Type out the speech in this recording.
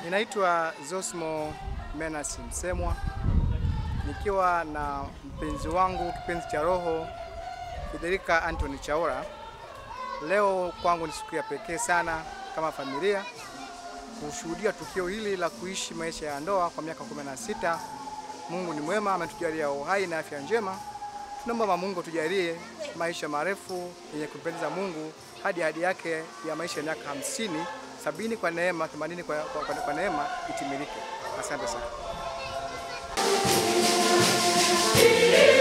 Ninaitwa Zosmo Menas Msemwa nikiwa na mpenzi wangu kipenzi cha roho Federica Anthony Chaura. Leo kwangu ni siku ya pekee sana kama familia kushuhudia tukio hili la kuishi maisha ya ndoa kwa miaka 16. Mungu ni mwema, ametujalia uhai na afya njema. Tunaomba Mungu tujalie maisha marefu yenye kumpendeza Mungu hadi ahadi yake ya maisha ya miaka hamsini, sabini kwa neema, themanini kwa, kwa, kwa, kwa neema itimilike. Asante sana.